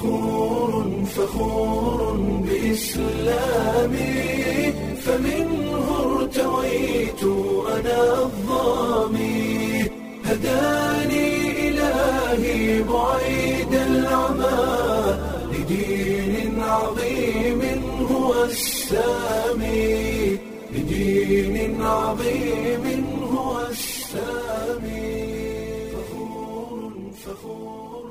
فخور فخور بإسلامي فمنه ارتويت أنا الظامي هداني إلهي بعيد العمى لدين عظيم هو السامي لدين عظيم هو السامي فخور فخور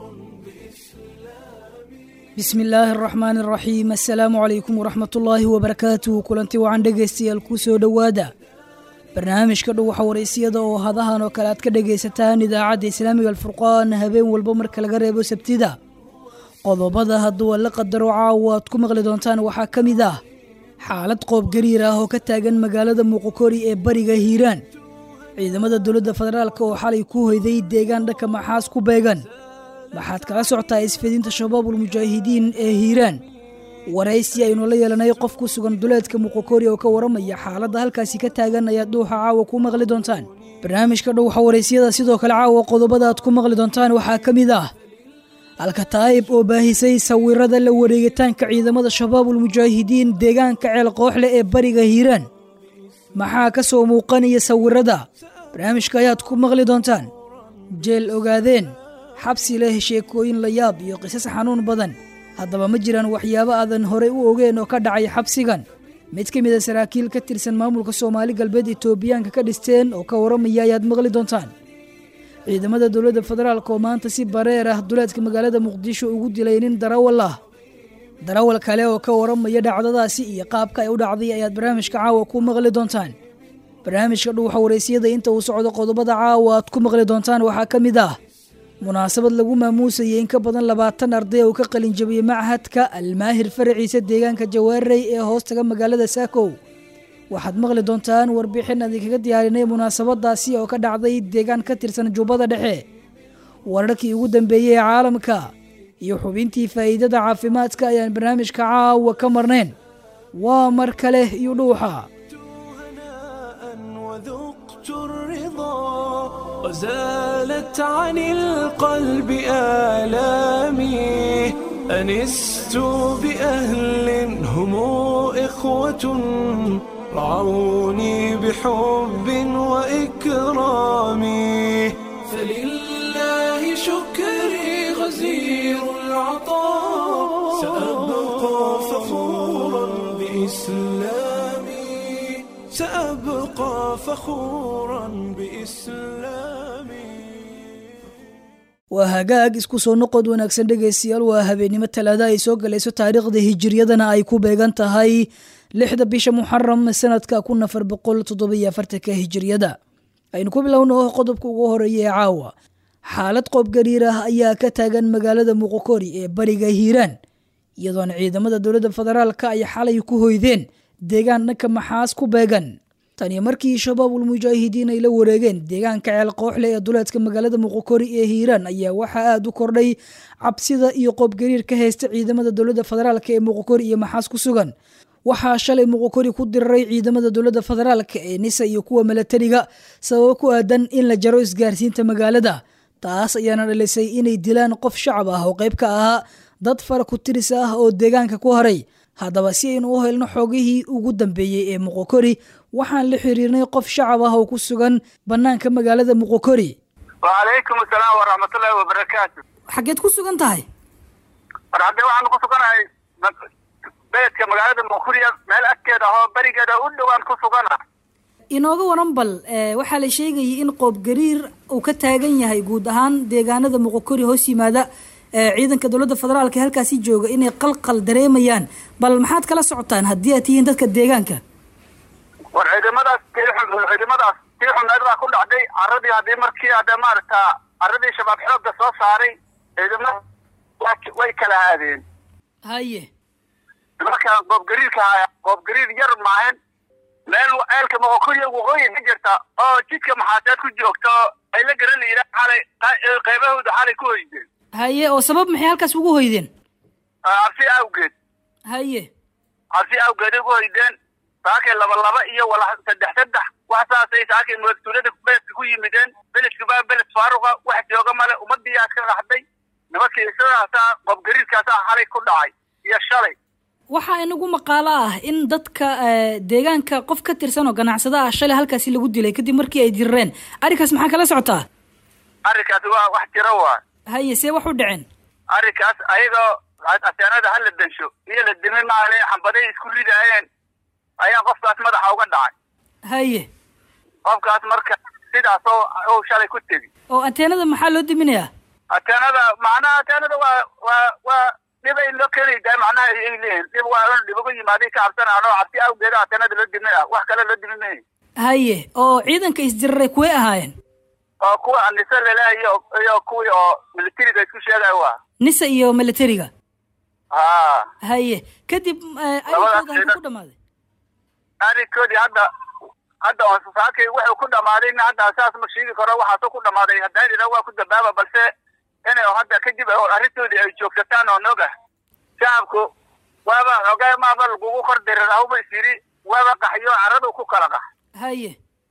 bismi illaahi araxmaan araxiim assalaamu calaykum waraxmat ullaahi wabarakaatuh kulanti wacan dhegaystayaal kuu soo dhowaada barnaamijka dhuwaxa waraysiyada oo hadahan oo kale aad ka dhegaysataan idaacadda islaamiga alfurqaan habeen walba marka laga reebo sabtida qodobada hadduu alla qadaro caawa aad ku maqli doontaan waxaa ka mid ah xaalad qoob gariir ah oo ka taagan magaalada muuqokori ee bariga hiiraan ciidamada dowladda federaalk oo xalay ku hoyday deegaan dhanka maxaas ku beegan waxaad kala socotaa isfidinta shabaabul mujaahidiin ee hiiraan waraysi aynu la yeelanay qof ku sugan duleedka muqokori oo ka waramaya xaaladda halkaasi ka taagan ayaad dhuuxa caawa ku maqli doontaan barnaamijka dhowxa waraysiyada sidoo kale caawa qodobada aad ku maqli doontaan waxaa ka mid ah alkataa'ib oo baahisay sawirada la wareegitaanka ciidamada shabaabul mujaahidiin deegaanka ceel kooxleh ee bariga hiiraan maxaa ka soo muuqanaya sawirada barnaamijka ayaad ku maqli doontaan jeel ogaadeen xabsi leh sheekooyin la yaab iyo qisas xanuun badan haddaba ma jiraan waxyaabo aadan horey u ogeen oo ka dhacay xabsigan mid ka mid a saraakiil ka tirsan maamulka soomaali galbeed etoobiyaanka ka dhisteen oo ka waramaya ayaad maqli doontaan ciidamada dowladda federaalk oo maanta si bareer ah duleedka magaalada muqdisho ugu dilay nin darawal ah darawal kale oo ka waramaya dhacdadaasi iyo qaabka ay u dhacday ayaad barnaamijka caawa ku maqli doontaan barnaamijka dhuuxa waraysiyada inta uu socdo qodobada caawa aad ku maqli doontaan waxaa ka mid ah munaasabad lagu maamuusayay in ka badan labaatan arday oo ka qalin jabiyey machadka almaahir faraciisa deegaanka jawaarey ee hoostaga magaalada saakow waxaad maqli doontaan warbixin adinkaga diyaarinay munaasabadaasi oo ka dhacday deegaan ka tirsan jubbada dhexe wararkii ugu dambeeyey ee caalamka iyo xubintii faa'iidada caafimaadka ayaan barnaamijka caawa ka marnayn waa mar kale iyo dhuuxa وذقت الرضا وزالت عن القلب آلامي أنست بأهل هم إخوة رعوني بحب وإكرام فلله شكري غزير العطاء سأبقى فخورا بإسلامي سأبقى فخورا بإسلامي waa hagaag isku soo noqod wanaagsan dhegaystayaal waa habeennimo talaada ay soo galayso taariikhda hijiriyadana ay ku beegan tahay lixda bisha muxaram sanadka kun afar boqol toddobiyo afartanka hijiriyada aynu ku bilowno qodobka ugu horeeya ee caawa xaalad qoob gariir ah ayaa ka taagan magaalada muqokori ee bariga hiiraan iyadoona ciidamada dowladda federaalka ay xalay ku hoydeen deegaan dhanka maxaas ku beegan tani markii shabaabul mujaahidiin ay la wareegeen deegaanka ceel kooxle ee duleedka magaalada muqokori ee hiiraan ayaa waxaa aada u kordhay cabsida iyo qoobgariir ka haysta ciidamada dowladda federaalk ee muqokori iyo maxaas ku sugan waxaa shalay muqokori ku diriray ciidamada dowladda federaalk ee nisa iyo kuwa milatariga sababo ku aadan in la jaro isgaarsiinta magaalada taas ayaana dhalisay inay dilaan qof shacab ah oo qayb ka ahaa dad fara ku tiris ah oo deegaanka ku haray haddaba si aynu u helno xoogihii ugu dambeeyey ee muqokori waxaan la xiriirnay qof shacab ah oo ku sugan bannaanka magaalada muqokori wacalaykum asalaam waraxmatullaahi wabarakaatu xaggeed ku sugan tahay war haddee waxaanu ku suganahay beledka magaalada muquriya meel agteeda ahoo berigeeda u dhowaan ku sugana inooga waran bal waxaa la sheegayay in qoob gariir uu ka taagan yahay guud ahaan deegaanada muqokori hoos yimaada ciidanka dowladda federaalka ee halkaasi jooga inay qalqal dareemayaan bal maxaad kala socotaan haddii aad tihiin dadka deegaanka war ciidamadaas ciidamadaas tii xumeed baa ku dhacday caradii haddii markii hadde maaragta caradii shabaab xoogga soo saaray ciidamada way kala aadeen haye marka qoobgariirka haya qoobgariir yar maahan meel ceelka moqokoriya waqooyi ka jirta oo jidka maxaaseed ku joogta oo ay la garan layidhaah xalay qaybahooda xalay ku hoydeen haye oo sabab maxay halkaas ugu hoydeen cabsi awgeed haye cabsi awgeed ugu hoydeen saakay laba laba iyo wala saddex saddex wax saasay saakay madaxtuulada beledka ku yimideen beledka baa beled faaruqa wax jooga male ummadiyaa iska qaxday nimankii sidaasaa qoobgariirkaasaa xalay ku dhacay iyo shalay waxaa inagu maqaalo ah in dadka deegaanka qof ka tirsan oo ganacsada ah shalay halkaasi lagu dilay kadib markii ay dirireen arrinkaas maxaa kala socotaa arrinkaas waa wax jiro waa haye see wax u dhaceen arrinkaas ayagoo ateenada hala densho iyo la dimin maale xambaday isku ridaayeen ayaa qofkaas madaxa uga dhacay haye qofkaas marka sidaas oo uu shalay ku tegi oo anteenada maxaa loo diminayaa ateenada macnaha ateenada waa waa waa dhib ay loo keenaydaa macnaha ay leeyihin dhib waa un dhib uga yimaaday ka cabsanaan oo cabsi awgeeda ateenada loo dimin ah wax kale loo dimin mayi haye oo ciidanka isdiriray kuway ahaayeen oo kuwa nise laleehay iyo iyo kuwii oo militariga isku sheegaya waa nisa iyo militariga ha haye kadib arinkooda halku ku dhamaaday arrinkoodii hadda hadda onsasaakay wuxuu ku dhamaadayna hadda saas ma sheegi karo waxaasoo ku dhamaaday haddaan waa ku dambaaba balse inay hadda kadib arrintoodii ay joogsataan oo noga shacabku waaba xogay maaba lagugu kor dirir awba is yidhi waaba qaxyo caradu ku kala qax haye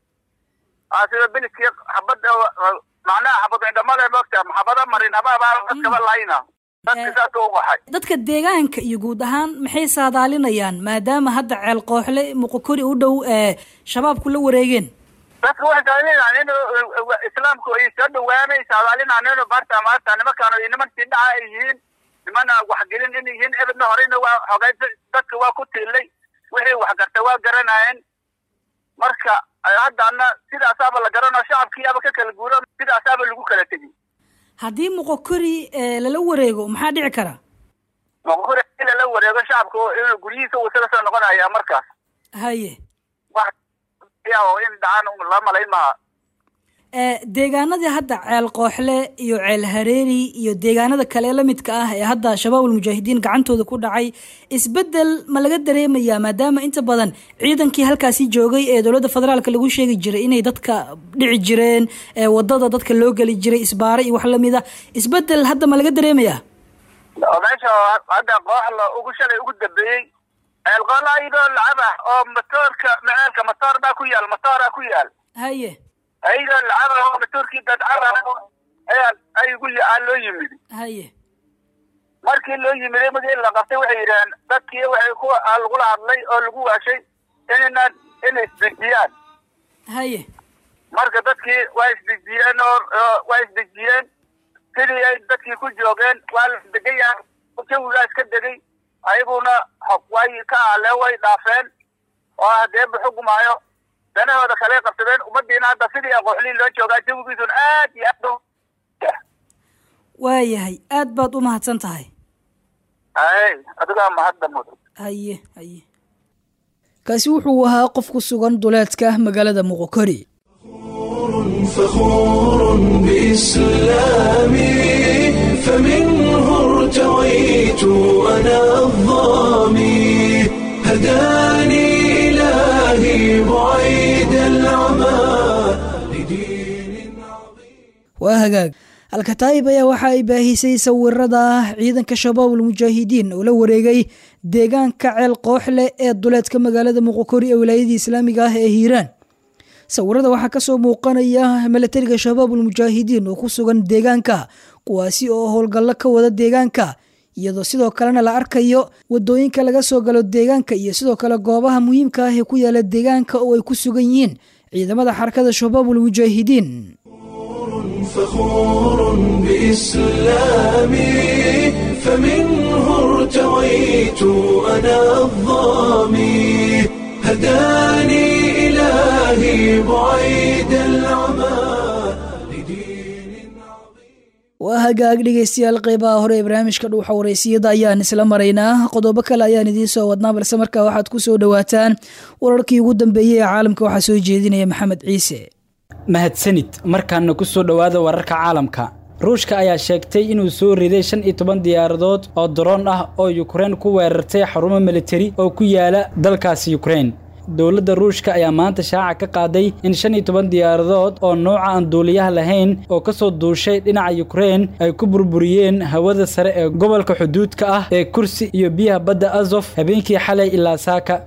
sida biliskii xabad macnaha xabad indhamada moogta xabada marin habaabaa dadkaba layna dadka saas u qaxay dadka deegaanka iyo guud ahaan maxay saadaalinayaan maadaama hadda ceel qooxle muqokori u dhow ee shabaabku la wareegeen dadka waxay saadaalinayaan in islaamku ay soo dhawaanay saadaalinayaan in barta maanta nimankaan niman tidhaca ay yihiin nimana waxgelin in yihiin ebedna horeyna waa xogay dadka waa ku tiilay wixii wax gartay waa garanayeen marka haddana sidaasaaba la garanao shacabkiiaba ka kala guuro sidaasaaba lagu kala tegi haddii muqokori lala wareego maxaa dhici kara muqokori hadii lala wareego shacabku inuu guryihiisa uu isaga soo noqonaya markaas haye wax oo in dhacaan la malayn maha deegaanadii hadda ceel qooxle iyo ceel hareeri iyo deegaanada kale la midka ah ee hadda shabaabul mujaahidiin gacantooda ku dhacay isbedel ma laga dareemayaa maadaama inta badan ciidankii halkaasi joogay ee dowladda federaalka lagu sheegi jiray inay dadka dhici jireen wadada dadka loo geli jiray isbaare iyo wax lamid a isbedel hadda ma laga dareemayaa meesha hadda qooxla ugu shalay ugu dambeeyey ceel qooxla ayadoo lacab ah oo matoorka maceelka matoor baa ku yaal matooraa ku yaal haye ayadoo lacaba oo matoorkii dadcaba ayaa ay ugu aa loo yimid haye markii loo yimiday markii la qabtay waxay yidhaheen dadkii waxay ku lagula hadlay oo lagu waashay inayna inay isdejiyaan haye marka dadkii waa isdejiyeen oo waa isdejiyeen sidii ay dadkii ku joogeen waa la degan yahay jawigaa iska degay ayaguna way ka aaleen way dhaafeen oo hadee buxugumaayo danahooda kale qabsadeen ummadiina hadda sidii aqooxlii loo joogaa jawigiisuna aad iyo aad waayahay aad baad u mahadsan tahay hay adigaa mahadda mudan haye haye kaasi wuxuu ahaa qof ku sugan duleedka magaalada muqokori فخور بإسلامي فمنه ارتويت أنا الظامي هداني إلهي بعيد العمى لدين عظيم waa hagaag alkataa'ib ayaa waxa ay baahisay sawirada ciidanka shabaabul mujaahidiin oo la wareegay deegaanka ceel qooxle ee duleedka magaalada muqokori ee wilaayadii islaamiga ah ee hiiraan sawirada waxaa kasoo muuqanaya milatariga shabaabul mujaahidiin oo ku sugan deegaanka kuwaasi oo howlgallo ka wada deegaanka iyadoo sidoo kalena la arkayo wadooyinka laga soo galo deegaanka iyo sidoo kale goobaha muhiimka ah ee ku yaala deegaanka oo ay ku sugan yihiin ciidamada xarakada shabaabul mujaahidiin فخور بإسلامي فمنه ارتويت أنا الظامي هداني إلهي بعيد العمى لدين waa hagaag dhegeystayaal qeybaha hore ee barnaamijka dhuuxa wareysiyada ayaan isla maraynaa qodobo kale ayaan idiin soo wadnaa balse markaa waxaad ku soo dhowaataan wararkii ugu dambeeyey ee caalamka waxaa soo jeedinaya maxamed ciise mahadsanid markaana ku soo dhowaada wararka caalamka ruushka ayaa sheegtay inuu soo riday shan iyo toban diyaaradood oo daroon ah oo yukrein ku weerartay xarumo militari oo ku yaala dalkaasi yukrein dowladda ruushka ayaa maanta shaaca ka qaaday in shan iyo toban diyaaradood oo nooca aan duuliyaha lahayn oo ka soo duushay dhinaca yukrein ay ku burburiyeen hawada sare ee gobolka xuduudka ah ee kursi iyo biyaha badda azof habeenkii xalay ilaa saaka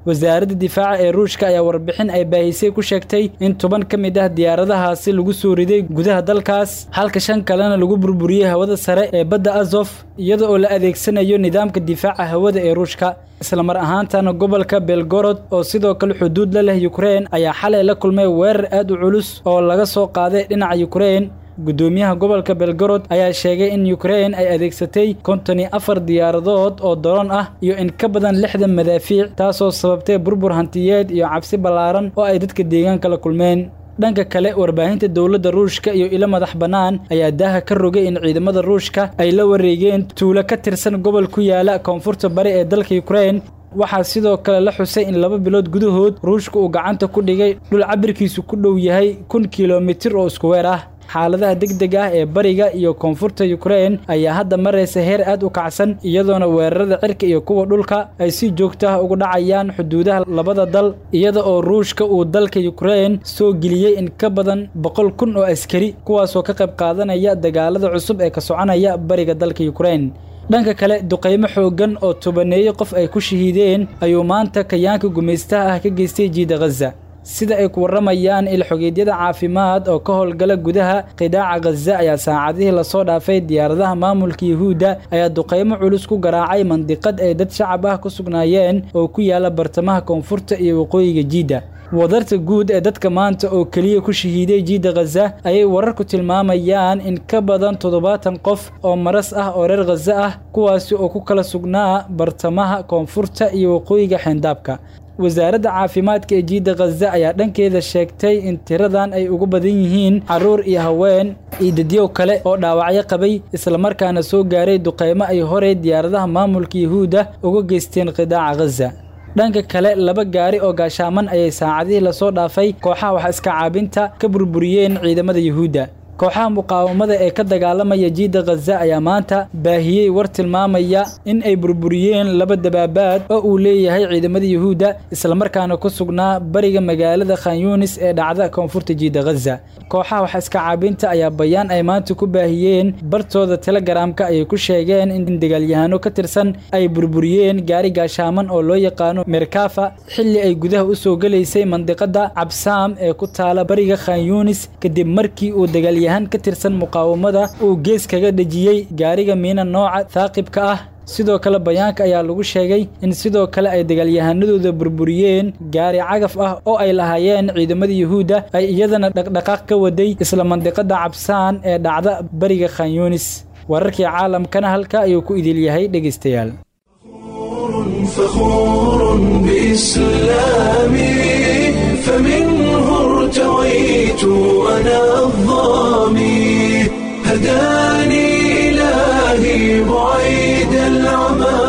wasaaradda difaaca ee ruushka ayaa warbixin ay baahisay ku sheegtay in toban ka mid ah diyaaradahaasi lagu soo riday gudaha dalkaas halka shan kalena lagu burburiyey hawada sare ee badda azof iyada oo la adeegsanayo nidaamka difaaca hawada ee ruushka islamar ahaantana gobolka belgorod oo sidoo kale xuduud la leh yukrein ayaa xalay la kulmay weerar aad u culus oo laga soo qaaday dhinaca yukrein guddoomiyaha gobolka belgorod ayaa sheegay in yukrein ay adeegsatay konton iyo afar diyaaradood oo doron ah iyo in ka badan lixdan madaafiic taasoo sababtay burbur hantiyeed iyo cabsi ballaaran oo ay dadka deegaanka la kulmeen dhanka kale warbaahinta dowladda ruushka iyo ilo madax bannaan ayaa daaha ka rogay in ciidamada ruushka ay la wareegeen tuulo ka tirsan gobol ku yaala koonfurta bari ee dalka yukrein waxaa sidoo kale la xusay in laba bilood gudahood ruushka uu gacanta ku dhigay dhul cabirkiisu ku dhow yahay kun kilomitir oo isku weer ah xaaladaha degdeg ah ee bariga iyo koonfurta yukrein ayaa hadda maraysa heer aad u kacsan iyadoona weerarada cirka iyo kuwa dhulka ay si joogto ah ugu dhacayaan xuduudaha labada dal iyada oo ruushka uu dalka yukrein soo geliyey in ka badan boqol kun oo askari kuwaasoo ka qayb qaadanaya dagaalada cusub ee ka soconaya bariga dalka yukrein dhanka kale duqaymo xooggan oo tobaneeyo qof ay ku shahiideen ayuu maanta kayaanka gumaystaha ah ka geystay jiida khaza sida ay ku warramayaan ilxogeedyada caafimaad oo ka howlgala gudaha qidaaca khaza ayaa saacadihii lasoo dhaafay diyaaradaha maamulka yuhuudda ayaa duqaymo culus ku garaacay mandiqad ay dad shacab ah ku sugnaayeen oo ku yaala bartamaha koonfurta iyo waqooyiga jiidda wadarta guud ee dadka maanta oo keliya ku shahiiday jiidda khaza ayay wararku tilmaamayaan in ka badan toddobaatan qof oo maras ah oo reer khaza ah kuwaasi oo ku kala sugnaa bartamaha koonfurta iyo waqooyiga xeyndaabka wasaaradda caafimaadka ee jiidda khaza ayaa dhankeeda sheegtay in tiradan ay ugu badan yihiin carruur iyo haween iyo dadyow kale oo dhaawacyo qabay islamarkaana soo gaaray duqaymo ay horey diyaaradaha maamulka yuhuudda uga geysteen qidaaca khaza dhanka kale laba gaari oo gaashaaman ayay saacadihii lasoo dhaafay kooxaha wax iska caabinta ka burburiyeen ciidamada yuhuudda kooxaha muqaawamada ee ka dagaalamaya jiidda khaza ayaa maanta baahiyey war tilmaamaya in ay burburiyeen laba dabaabaad oo uu leeyahay ciidamada yuhuudda islamarkaana ku sugnaa bariga magaalada khanyunis ee dhacda koonfurta jiidda khaza kooxaha wax iska caabinta ayaa bayaan ay maanta ku baahiyeen bartooda telegaraamka ayay ku sheegeen in dagaalyahaano ka tirsan ay burburiyeen gaari gaashaaman oo loo yaqaano merkafa xilli ay gudaha u soo gelaysay mandiqada cabsaam ee ku taala bariga khanyunis kadib markii uu dagaalyahan ka tirsan muqaawamada uu gees kaga dhejiyey gaariga miina nooca thaaqibka ah sidoo kale bayaanka ayaa lagu sheegay in sidoo kale ay dagaalyahanadooda burburiyeen gaari cagaf ah oo ay lahaayeen ciidamada yuhuudda ay iyadana dhaqdhaqaaq ka waday isla mandiqada cabsaan ee dhacda bariga khanyunis wararkii caalamkana halka ayuu ku idil yahay dhegaystayaal فخور بإسلامي فمنه ارتويت أنا الظامي هداني إلهي بعيد العمى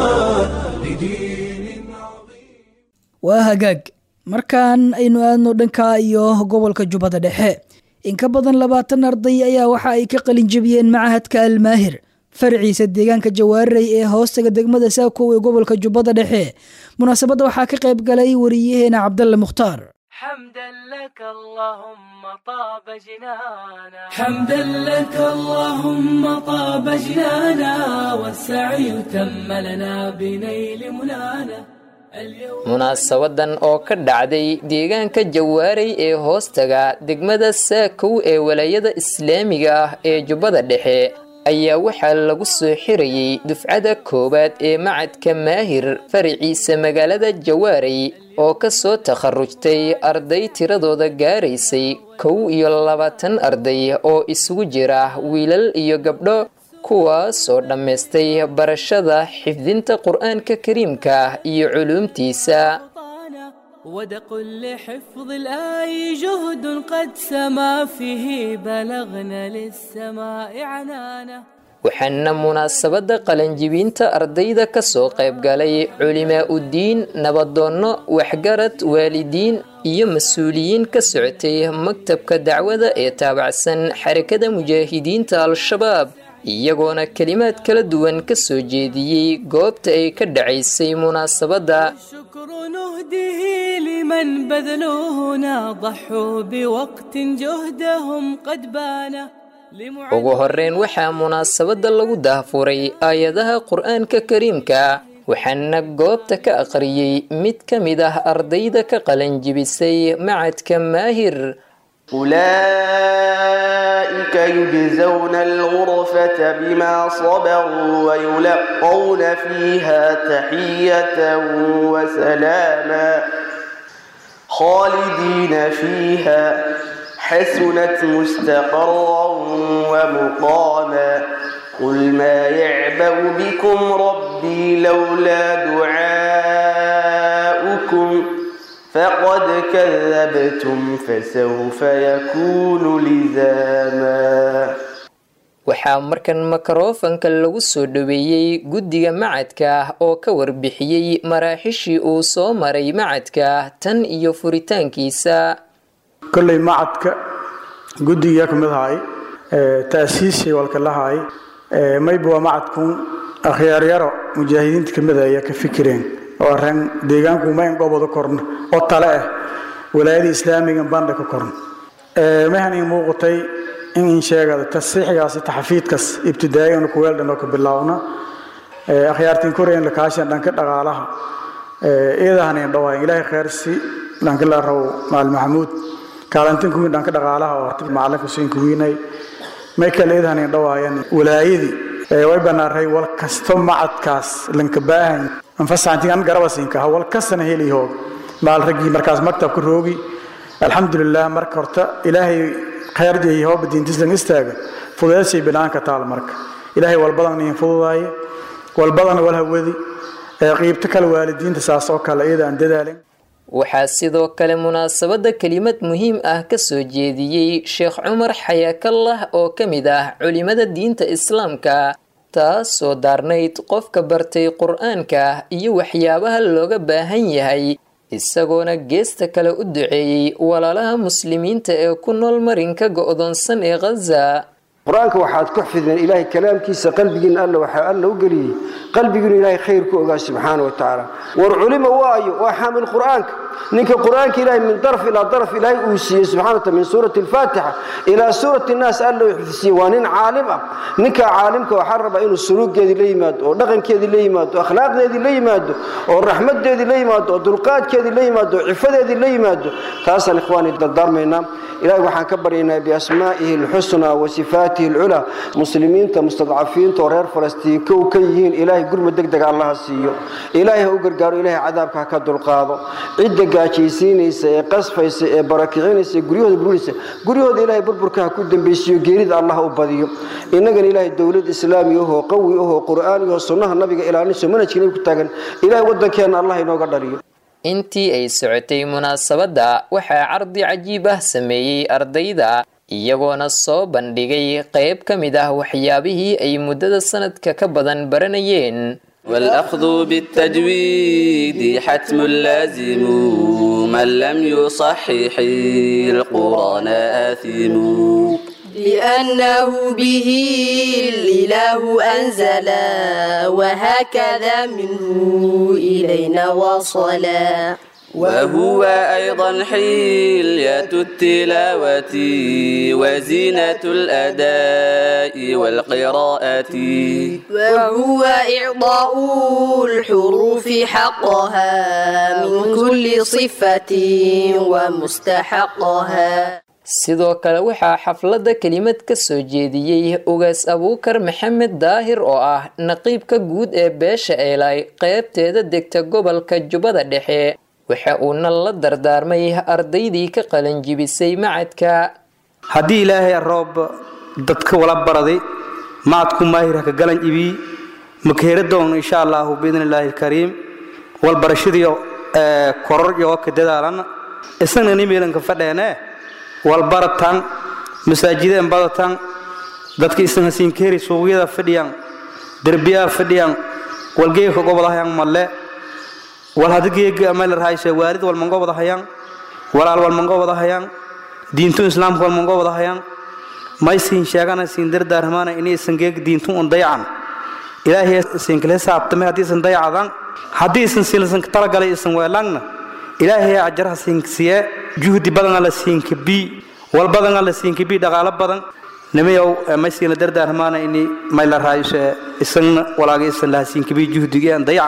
لدين عظيم waa hagaag markaan aynu aadno dhanka iyo gobolka jubbada dhexe in ka badan labaatan arday ayaa waxa ay ka qalin jebiyeen macahadka almaahir farciisa deegaanka jawaarirey ee hoostaga degmada saakow ee gobolka jubbada dhexe munaasabadda waxaa ka qayb galay wariyaheena cabdalle mukhtaar حمدا لك اللهم طاب جنانا حمدا لك اللهم طاب جنانا والسعي تم لنا بنيل منانا اليوم munaasabadan oo ka dhacday deegaanka jawaaray ee hoostaga degmada saakow ee walaayada islaamiga ah ee jubbada dhexe ayaa waxaa lagu soo xirayey dufcada koowaad ee macadka maahir faraciisa magaalada jawaaray oo ka soo takharujtay arday tiradooda gaaraysay kow iyo labaatan arday oo isugu jira wiilal iyo gabdho kuwaasoo dhammaystay barashada xifdinta qur-aanka kariimka iyo culuumtiisa أوطانا ودق لحفظ الآي جهد قد سما فيه بلغنا للسماء عنانا waxaana munaasabadda qalanjibinta ardayda ka soo qayb galay culimaa uddiin nabadoonno waxgarad waalidiin iyo mas-uuliyiin ka socotay maktabka dacwada ee taabacsan xarakada mujaahidiinta al-shabaab iyagoona kelimaad kala duwan ka soo jeediyey goobta ay ka dhacaysay munaasabadda الشكر نهديه لمن بذلوهنا ضحوا بوقت جهدهم قد بان ugu horreyn waxaa munaasabadda lagu daahfuray aayadaha qur-aanka kariimka waxaana goobta ka aqriyey mid ka mid ah ardayda ka qalanjibisay macadka maahir أولئك يجزون الغرفة بما صبروا ويلقون فيها تحية وسلاما خالدين فيها حسنت مستقرا ومقاما قل ما يعبأ بكم ربي لولا دعاؤكم فقد كذبتم فسوف يكون لزاما waxaa markan mikrofanka lagu soo dhoweeyey guddiga macadka oo ka warbixiyey maraaxishii uu soo maray macadka tan iyo furitaankiisa kolley macadka guddigiyaa ka mid ahay taasiishay walka lahay mayba waa macadkun akhyaaryaro mujaahidiinta ka mid ah ayaa ka fikireen oo arran deegaanku mayn goboda korna oo tale ah walaayada islaamiga bandha ka korna mahan ii muuqatay in in sheegada tasiixigaasi taxafiidkas ibtidaa'igan kuweeldhan oo ka bilaawna akhyaartiin koreyan lakaashan dhanka dhaqaalaha iyadahanin dhawaayan ilaahay khayrsi dhanka la raw maal maxamuud kaalantin kuwiin dhanka dhaqaalaha oo horta macalinka siin kuwiinay may kale iyadahanin dhawaayan walaayadii way banaaray wal kasto macadkaas lanka baahan anfasaantin an garabasinka ha wal kastana heli hoog maal raggii markaas maktabka roogi alxamdulilah marka horta ilaahay khayr jeeyi hooba diintislan istaaga fudeedsay binaanka taal marka ilaahay walbadan iin fududaaye walbadana wal hawadi qiibto kale waalidiinta saas oo kale iyada aan dadaalin waxaa sidoo kale munaasabadda kelimad muhiim ah ka soo jeediyey sheekh cumar xayaakallah oo ka mid ah culimada diinta islaamka taasoo daarnayd qofka bartay qur-aanka iyo waxyaabaha looga baahan yahay isagoona geesta kale u duceeyey walaalaha muslimiinta ee ku nool marinka go-doonsan ee khaza qur-aanka waxaad ku xifideen ilaahay kalaamkiisa qalbigiina alla waxaa alla u geliyey qalbigiinu ilaahay khayr ku ogaa subxaana wa tacaala war culima waayo waa xaamil qur-aanka ninka qur-aanka ilaahay min daraf ilaa daraf ilaahay uu siiyey subxana wa taala min suurati alfaatixa ilaa suurati nnaas alla uu xifdisiiyey waa nin caalim ah ninka caalimka waxaa rabaa inuu suluugeedii la yimaado oo dhaqankeedii la yimaado oo akhlaaqdeedii la yimaado oo raxmadeedii la yimaado oo dulqaadkeedii la yimaado oo cifadeedii la yimaado taasaan ikhwaani dardaarmaynaa ilahay waxaan ka baryaynaa biasmaa'ihi alxusnaa wa sifaatihi alculaa muslimiinta mustadcafiinta oo reer falastiin kow ka yihiin ilaahay gurmud deg dega allaha siiyo ilaahay ha u gargaaro ilaahay cadaabka ha ka dulqaado cidda gaajaysiinaysa ee qasfaysa ee barakicinaysa ee guryahooda burinaysa guryahooda ilaahay burburka ha ku dambaysiiyo geerida allah u badiyo innagana ilaahay dowlad islaami ahoo qawi ahoo qur'aani ahoo sunnaha nabiga ilaalinayso manhajka nabi ku taagan ilaahay waddankeenna allah inooga dhaliyo intii ay socotay munaasabadda waxaa cardi cajiib ah sameeyey ardayda iyagoona soo bandhigay qayb ka mid ah waxyaabihii ay muddada sanadka ka badan baranayeen والأخذ بالتجويد حتم لازم من لم يصحح القرآن آثم لأنه به الإله أنزل وهكذا منه إلينا وصلا وهو أيضا حلية التلاوة وزينة الأداء والقراءة وهو إعطاء الحروف حقها من كل صفة ومستحقها sidoo kale waxaa xafladda kelimad ka soo jeediyey ugaas abuukar maxamed daahir oo ah naqiibka guud ee beesha eelay qeybteeda degta gobolka jubbada dhexe waxa uuna la dardaarmay ardaydii ka qalanjibisay macadka haddii ilaahay roob dadka wala baraday macadku maahirha ka galan ibii makeera doon insha allahu biidni illaahi alkariim walbarashadii koror iyo ka dadaalan isagna nimeelanka fadheene walbaratan masaajideen badatan dadka isana siinkeeri suuqyada fadhiyan derbiyaa fadhiyan walgeeka gobolahayan malle wal hadigeega ameelarhayse waalid walmango wadahayan walaal walmango wadahayan diintu islaamka walmango wadahayan may siin sheegana siin dardaarmaana inay isan geeg diintu un dayacan ilaahay siinkale saabtame haddii isan dayacadan haddii isan siinlasan talagalay isan weelangna ilaahay ajaraha siinsiye juhdi badana la siinka bi wal badana la siinka bi dhaqaalo badan nimayow may siina dardaarmaana ini may la raayso isan walaaga isan laha siinka bi juhdigii aan dayacan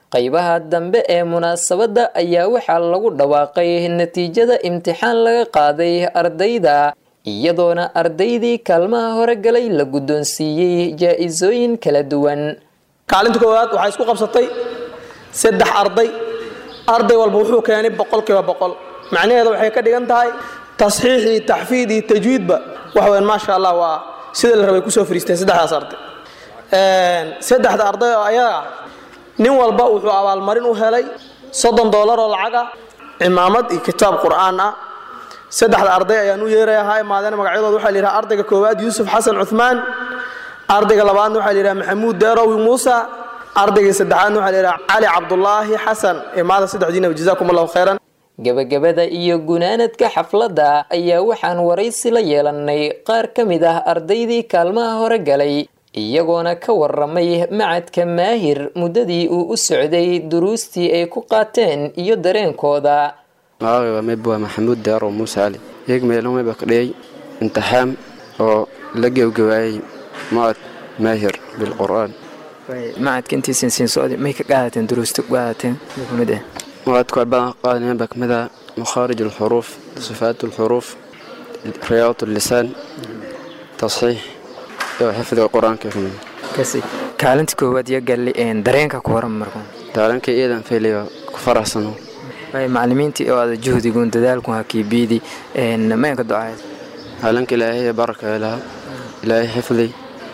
qaybaha dambe ee munaasabadda ayaa waxaa lagu dhawaaqay natiijada imtixaan laga qaaday ardayda iyadoona ardaydii kaalmaha hore galay la guddoonsiiyey jaa-isooyin kala duwan kaalinta koowaad waxaa isku qabsatay saddex arday arday walba wuxuu keenay boqolkiiba boqol macnaheeda waxay ka dhigan tahay tasxiix iyo taxfiid iyo tajwiidba waxa weyn maasha allah waa sida la rabay kusoo fariisteen saddexdaas arday saddexda arday oo ayaga nin walba wuxuu abaalmarin u helay soddon doolar oo lacaga cimaamad iyo kitaab qur'aan ah saddexda arday ayaan u yeerayahaa imaadeen magacyadooda waxaa la yidhaha ardayga koowaad yuusuf xasan cuthmaan ardayga labaadna waxaa la yidhaha maxamuud deerowi muusa ardayga saddexaadna waxaa la yidhaha cali cabdulaahi xasan imaada saddexdiinaba jazaakum allahu khayran gebagabada iyo gunaanadka xafladda ayaa waxaan waraysi la yeelannay qaar ka mid ah ardaydii kaalmaha hore galay iyagoona ka waramay macadka maahir muddadii uu u socday duruustii ay ku qaateen iyo dareenkooda magacayga mayb waa maxamuud deero muuse cali yeeg meelo mayba ka dhigay imtixaan oo la gebgabaayay macad maahir bilqur'aan macadka intiisan siin socday may ka qaadateen duruusta ku qaadateen kumid ah macadku badan qaadanayan baa kamid ah makhaarij alxuruuf sifaat alxuruuf riyaadat allisaan tasxiix iyo xifdiga qur-aanka kamid kasi kaalinta koowaad iyo galli dareenka ku waran marku daaranka iidan fayliyo ku faraxsano macalimiintii oo aada juhdigun dadaalku hakiibiidi maynka ducaay caalanka ilaahay baraka ilaha ilaahay xifdi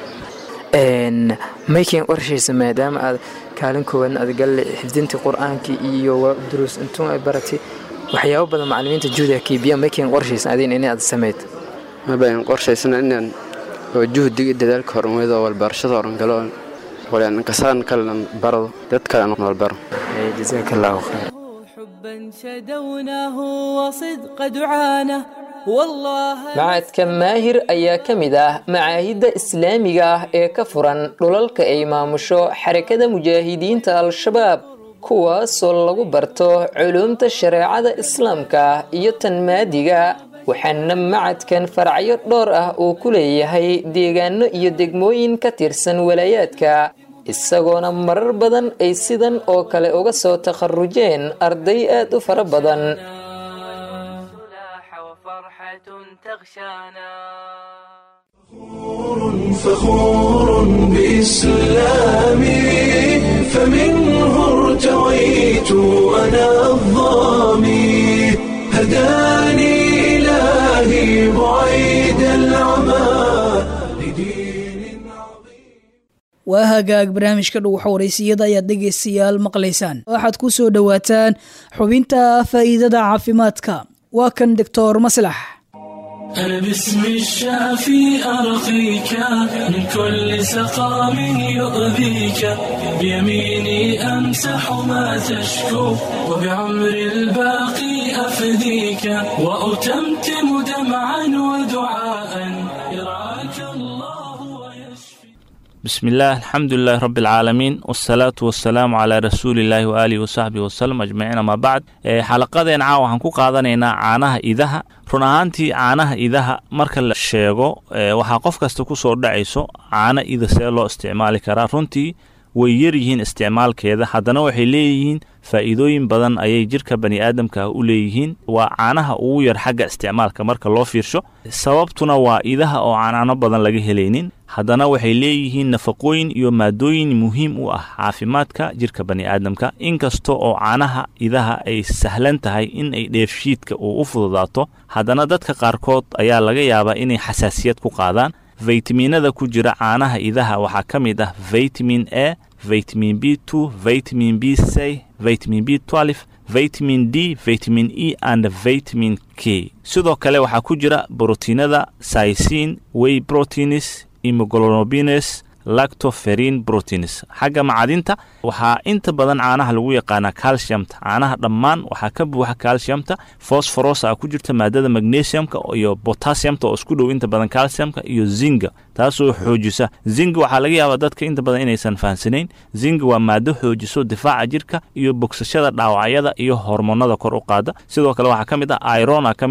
mayken qorshaysa maadaama aad kaalin koowaadna aad galle xifdintii qur-aankii iyo duruus intuu ay baratay waxyaabo badan macalimiinta juhdi hakiibiya mayken qorshaysan adin in aad sameyd mabayn qorshaysana inaan oo juhdiga dadaalka horumarido walbarashada horan galo walaan kasaan kalean barado dad kale aan walbaro jazaaka allahu khayr حبا شدوناه وصدق دعانه والله macadka maahir ayaa ka mid ah macaahidda islaamiga ah ee ka furan dhulalka ay maamusho xarakada mujaahidiinta al-shabaab kuwaasoo lagu barto culuumta shareecada islaamka iyo tan maadiga waxaana macadkan faracyo dhowr ah uu ku leeyahay deegaano iyo degmooyin ka tirsan walaayaadka isagoona marar badan ay sidan oo kale uga soo takharujeen arday aad u fara badan فخور بإسلامي فمنه ارتويت أنا الظامي هداني إلهي بعيد العمى waa hagaag barnaamijka dhuwaxa waraysiyada ayaad dhegaystayaal maqlaysaan waxaad ku soo dhowaataan xubinta faa'iidada caafimaadka waa kan doctor maslax أنا باسم الشافي أرقيك من كل سقام يؤذيك بيميني أمسح ما تشكو وبعمر الباقي أفديك وأتمتم دمعا ودعاء يرعاك الله بسم الله الحمد لله رب العالمين والصلاة والسلام على رسول الله وآله وصحبه وسلم أجمعين أما بعد xalaqadeen caawa waxaan ku qaadanaynaa caanaha idaha run ahaantii caanaha idaha marka la sheego waxaa qof kasta ku soo dhacayso caano ida see loo isticmaali karaa runtii way yar yihiin isticmaalkeeda haddana waxay leeyihiin faa'iidooyin badan ayay jirka bani aadamka u leeyihiin waa caanaha ugu yar xagga isticmaalka marka loo fiirsho sababtuna waa idaha oo caanaano badan laga helaynin haddana waxay leeyihiin nafaqooyin iyo maadooyin muhiim u ah caafimaadka jirka bani aadamka inkasta oo caanaha idaha ay sahlan tahay in ay dheefshiidka uu u fududaato haddana dadka qaarkood ayaa laga yaabaa inay xasaasiyad ku qaadaan faytamiinada ku jira caanaha idaha waxaa ka mid ah vitamin a vitamin b two vitamin b c vitamin b twelve vitamin d vitamin e and vitamin k sidoo kale waxaa ku jira brotiinada sycin way proteins immuglobines lactoferin proteins xagga macadinta waxaa inta badan caanaha lagu yaqaanaa calciumta caanaha dhammaan waxaa ka buuxa calciumta fosforos a ku jirta maadada magnesiumka iyo potassiumta oo isku dhow inta badan calciumka iyo zinga taasoo xoojisa zinga waxaa laga yaabaa dadka inta badan inaysan fahansanayn zinga waa maado xoojiso difaaca jirka iyo bogsashada dhaawacyada iyo hormoonada kor u qaada sidoo kale waxaa ka mid ah irona ka mid ah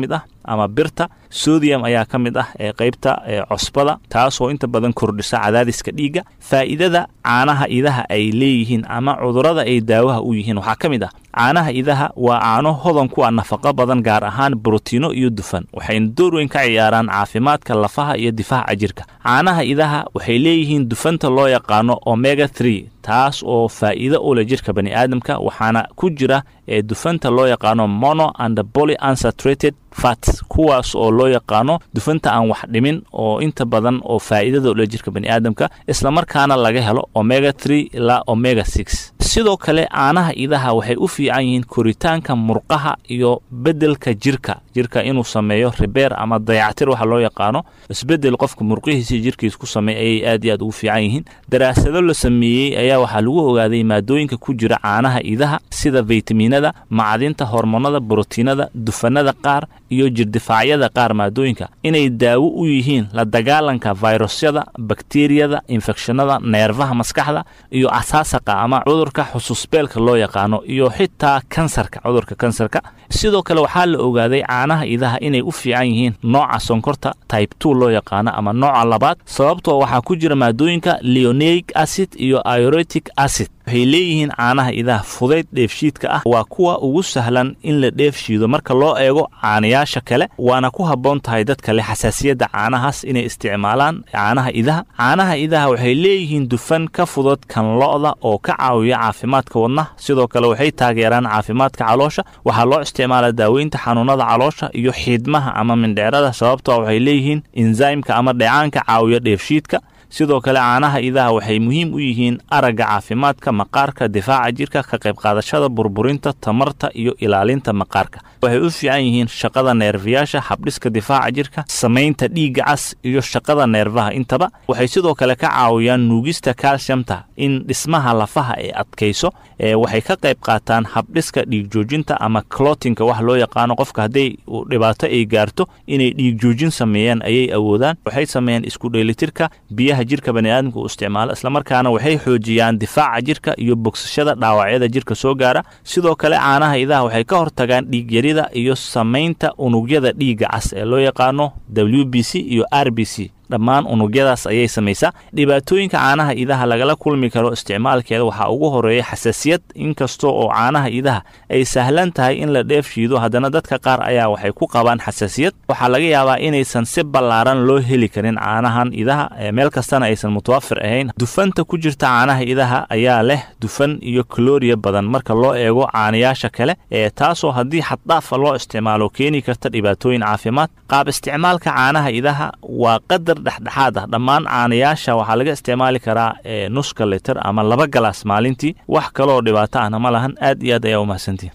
ama birta sodium ayaa ka mid ah ee qaybta cosbada taasoo inta badan kordhisa cadaadiska dhiigga faa'iidada caanaha idaha ay leeyihiin ama cudurrada ay daawaha u yihiin waxaa ka mid ah caanaha idaha waa caano hodan ku ah nafaqo badan gaar ahaan brotiino iyo dufan waxayna door weyn ka ciyaaraan caafimaadka lafaha iyo difaaca jirka caanaha idaha waxay leeyihiin dufanta loo yaqaano omega three taas oo faa'iido u leh jirka bani aadamka waxaana ku jira ee dufanta loo yaqaano mono and poly unsaturated fats kuwaas oo loo yaqaano dufanta aan wax dhimin oo inta badan oo faa'iidada u leh jirka bani aadamka islamarkaana laga helo omega three ilaa omega six sidoo kale caanaha idaha waxay u fiican yihiin koritaanka murqaha iyo beddelka jirka jirka inuu sameeyo ribeer ama dayactir waxa loo yaqaano isbeddel qofka murqihiisa jirkiisa ku sameey ayay aad iyo aad ugu fiican yihiin daraasado la sameeyey ayaa waxaa lagu ogaaday maadooyinka ku jira caanaha idaha sida faytamiinada macdinta hormoonada brotiinada dufanada qaar iyo jirdifaacyada qaar maadooyinka inay daawo u yihiin la dagaalanka fayrusyada bakteriyada infekshanada neerfaha maskaxda iyo asaasaqa ama cudurka xusuusbeelka loo yaqaano iyo xitaa kansarka cudurka kansarka sidoo kale waxaa la ogaaday caanaha idaha inay u fiican yihiin nooca sonkorta type two loo yaqaano ama nooca labaad sababtoo waxaa ku jira maadooyinka leoneic acid iyo ioretic acid waxay leeyihiin caanaha idaha fudayd dheefshiidka ah waa kuwa ugu sahlan in la dheefshiido marka loo eego caanayaasha kale waana ku habboon tahay dadka leh xasaasiyadda caanahaas inay isticmaalaan caanaha idaha caanaha idaha waxay leeyihiin dufan ka fudud kan lo'da oo ka caawiya caafimaadka wadnaha sidoo kale waxay taageeraan caafimaadka caloosha waxaa loo isticmaalaa daaweynta xanuunada caloosha iyo xiidmaha ama mindheerada sababtoo waxay leeyihiin ensaymka ama dheecaanka caawiya dheefshiidka sidoo kale caanaha idaha waxay muhiim u yihiin aragga caafimaadka maqaarka difaaca jirka ka qayb qaadashada burburinta tamarta iyo ilaalinta maqaarka waxay u fiican yihiin shaqada neerfayaasha habdhiska difaaca jirka samaynta dhiigga cas iyo shaqada neerfaha intaba waxay sidoo kale ka caawiyaan nuugista calciumta in dhismaha lafaha ay adkayso waxay ka qayb qaataan habdhiska dhiig joojinta ama clotinka wax loo yaqaano qofka hadday dhibaato ay gaarto inay dhiig joojin sameeyaan ayay awoodaan waxay sameeyaan isku dheelitirka biyaha jirka baniaadamka uu isticmaalo islamarkaana waxay xoojiyaan difaaca jirka iyo bogsashada dhaawacyada jirka soo gaara sidoo kale caanaha idaha waxay ka hortagaan dhiigyarida iyo samaynta unugyada dhiigga cas ee loo yaqaano w b c iyo r b c dhammaan unugyadaas ayay samaysaa dhibaatooyinka caanaha idaha lagala kulmi karo isticmaalkeeda waxaa ugu horeeya xasaasiyad inkasta oo caanaha idaha ay sahlan tahay in la dheef shiido haddana dadka qaar ayaa waxay ku qabaan xasaasiyad waxaa laga yaabaa inaysan si ballaaran loo heli karin caanahan idaha meel kastana aysan mutawafir ahayn dufanta ku jirta caanaha idaha ayaa leh dufan iyo kaloriya badan marka loo eego caanayaasha kale ee taasoo haddii xaddaafa loo isticmaalo keeni karta dhibaatooyin caafimaad qaab isticmaalka caanaha idaha waa qadar dhexdhexaad ah dhammaan caanayaasha waxaa laga isticmaali karaa nuska liter ama laba galaas maalintii wax kaleoo dhibaato ahna ma lahan aad iyo aad ayaa u mahadsantihin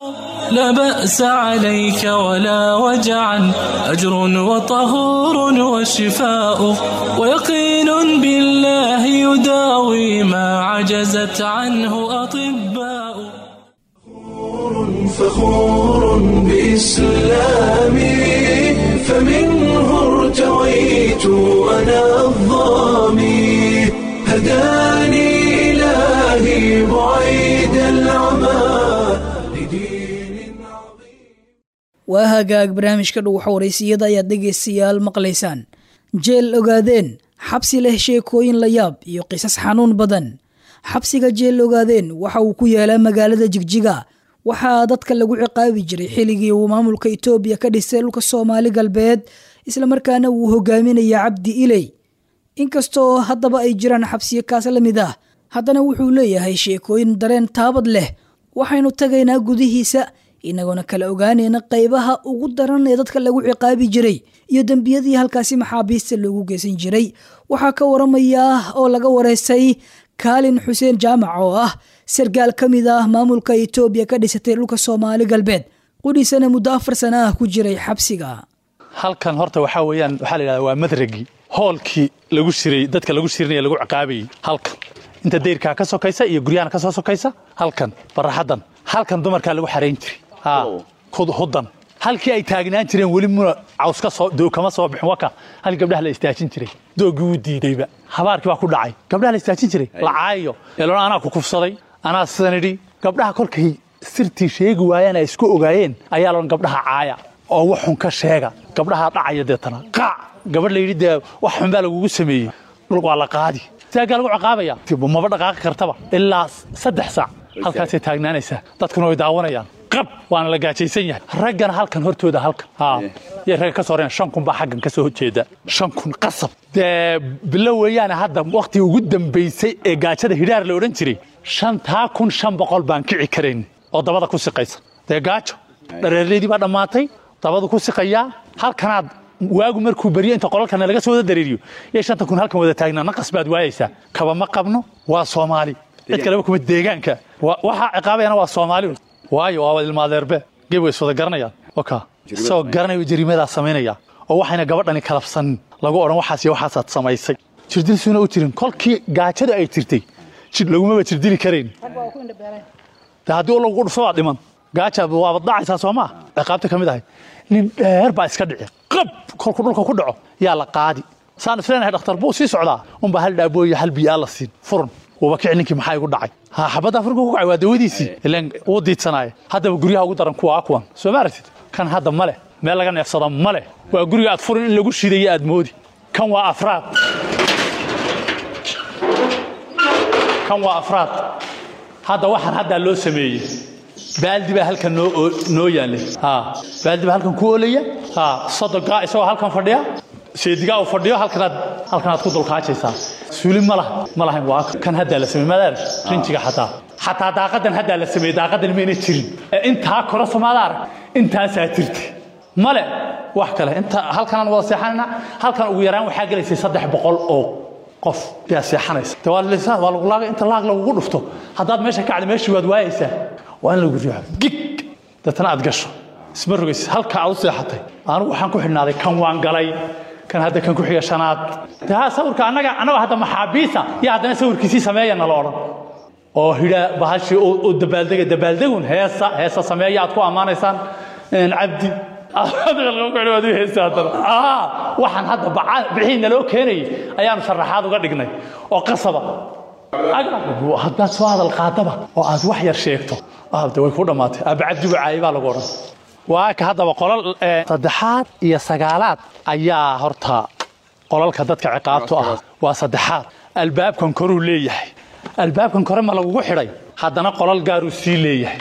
لا بأس عليك ولا وجعا أجر وطهور وشفاء ويقين بالله يداوي ما عجزت عنه أطباء فخور بإسلامي فمنه ارتويت أنا الظامي هداني إلهي بعيد العمى waa hagaag barnaamijka dhuwaxa waraysiyada ayaad dhegaystayaal maqlaysaan jeel ogaadeen xabsi leh sheekooyin la yaab iyo qisas xanuun badan xabsiga jeel ogaadeen waxa uu ku yaalaa magaalada jigjiga waxaa dadka lagu ciqaabi jiray xilligii uu maamulka itoobiya ka dhisay dhulka soomaali galbeed islamarkaana uu hogaaminaya cabdi iley inkastoo haddaba ay jiraan xabsiyo kaas la mid ah haddana wuxuu leeyahay sheekooyin dareen taabad leh waxaynu tagaynaa gudihiisa inagoona kala ogaanayna qaybaha ugu daran ee dadka lagu ciqaabi jiray iyo dembiyadii halkaasi maxaabiista loogu geysan jiray waxaa ka waramaya oo laga wareystay kaalin xuseen jaamac oo ah sargaal ka mid ah maamulka itoobiya ka dhisatay dhulka soomaali galbeed qudhiisana muddo afar sana ah ku jiray xabsiga halkan horta waxaa weeyaan waxaa la yidhahdaa waa madragii hoolkii lagu shiray dadka lagu shirinaya lagu ciqaabayay halkan inta dayrkaa ka sokaysa iyo guryahan ka soo sokaysa halkan baraxaddan halkan dumarkaa lagu xarayn jiray hudan halkii ay taagnaan jireen weli muna caws ka soo doog kama soo bixin waka hal gabdhaha la istaajin jiray doogii wuu diidayba habaarkii baa ku dhacay gabdhaha la istaajin jiray la caayo eelona anaa ku kufsaday anaa sidan idhi gabdhaha kolkay sirtii sheegi waayeen ay isku ogaayeen ayaa loon gabdhaha caaya oo wax xun ka sheega gabdhahaa dhacaya deetana qaac gabadh layidhi dee wax xun baa lagugu sameeyey dhulka waa la qaadi saagaa lagu ciqaabaya maba dhaqaaqi kartaba ilaa saddex saac halkaasay taagnaanaysaa dadkuna way daawanayaan qab waana la gaajaysan yahay raggana halkan hortooda halkan haa yay ragga ka soo reyan shan kun baa xaggan ka soo jeeda shan kun qasab dee bilo weeyaane hadda waqtii ugu dambaysay ee gaajada hidhaar la odhan jiray shantaa kun shan boqol baan kici karayn oo dabada ku siqaysa dee gaajo dhareerleydii baa dhammaatay dabadu ku siqayaa halkanaad waagu markuu beriyo inta qolalkana laga soo wada dareeriyo iyo shanta kun halkan wada taagnaa naqas baad waayaysaa kaba ma qabno waa soomaali cid kaleba kuma deegaanka waxaa ciqaabayana waa soomaali waayo waa wada ilmaadeerbe geb way iswada garanayaan oka isagoo garanayo jariimadaa samaynaya oo waxayna gabadhani kalabsanin lagu odhan waxaas iyo waxaasaad samaysay jirdilsuuna u jirin kolkii gaajada ay jirtay lagumaba jirdili karayn de haddii lagu dhufo waa dhiman gaaja waaba dhacaysaa soo maa ciqaabta ka mid ahay nin dheer baa iska dhici qab kolku dhulka ku dhaco yaa la qaadi saan isleenahay dhakhtar buu sii socdaa unbaa hal dhaabooyo hal biyaa la siin furun wuuba kici ninkii maxaa igu dhacay ha xabadda afurka ku kacay waa dawadiisii ilaan wuu diidsanaaye haddaba guryaha ugu daran kuwa kuwan soo ma aragtid kan hadda ma leh meel laga neefsado ma leh waa guriga aad furin in lagu shidayo aad moodi kan waa afraad kan waa afraad hadda waxaan haddaa loo sameeyey baaldi baa halkan noo noo yaallay ha baaldi baa halkan ku olaya ha sodogaa isagoo halkan fadhiya seedigaa uu fadhiyo halkanaad halkanaad ku dulkaajaysaa suuli ma laha ma lahayn waa kan haddaa la sameeyey madaar rinjiga xataa xataa daaqadan haddaa la sameeyey daaqadan mayna jirin ee intaa kora somaada arag intaasaa jirta male wax kale inta halkanaan wada seexanayna halkan ugu yaraan waxaa gelaysay saddex boqol oo qof yaa seexanaysa de waa lisaan waa lagu laaga inta laag lagugu dhufto haddaad meesha ka cadi meeshii waad waayaysaa waa in lagu riixo gig deetana aad gasho isma rogaysid halka aad u seexatay anigu waxaan ku xidhnaaday kan waan galay kan hadda kan ku xiga shanaad de ha sawirka annaga annaga hadda maxaabiisa iyo haddana sawirkiisii sameeya nala odhan oo hidha bahashii oo dabaaldega dabaaldegun heesa heesa sameeya aad ku ammaanaysaan cabdi waxaan hadda bixii naloo keenayay ayaanu sharaxaad uga dhignay oo qasaba haddaad soo hadal qaadaba oo aad wax yar sheegto de way ku dhammaatay aabacabdi bacaayi baa lagu odhan waa ka haddaba qolal saddexaad iyo sagaalaad ayaa horta qolalka dadka ciqaabtu ah waa saddexaad albaabkan koruu leeyahay albaabkan kore ma lagugu xidhay haddana qolal gaaruu sii leeyahay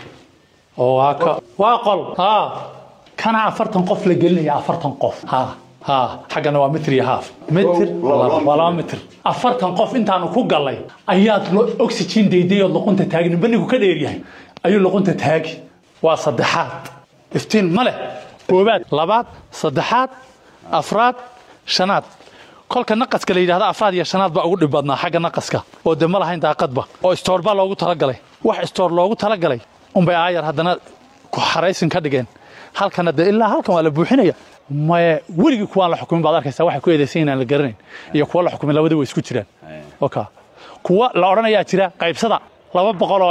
oo waa qol haa kana afartan qof la gelinaya afartan qof ha ha xaggana waa mitr iyo haaf mitr waa laba mitr afartan qof intaanu ku gallay ayaad oxygen dayday ood luqunta taagi ninba ninku ka dheeryahay ayuu luqunta taagi waa saddexaad iftiin ma leh koobaad labaad saddexaad afraad shanaad kolka naqaska la yidhahda afraad iyo shanaad baa ugu dhib badnaa xagga naqaska oo de ma lahayn daaqadba oo istoor baa loogu talagalay wax istoor loogu talagalay unbay aayar haddana ku xaraysin ka dhigeen halkana de ilaa halkan waa la buuxinaya maye weligii kuwaan la xukumin baad arkaysaa waxay ku eedaysan inaan la garanayn iyo kuwa la xukumin labada way isku jiraan oka kuwa la odhanayaa jira qaybsada laba boqoloo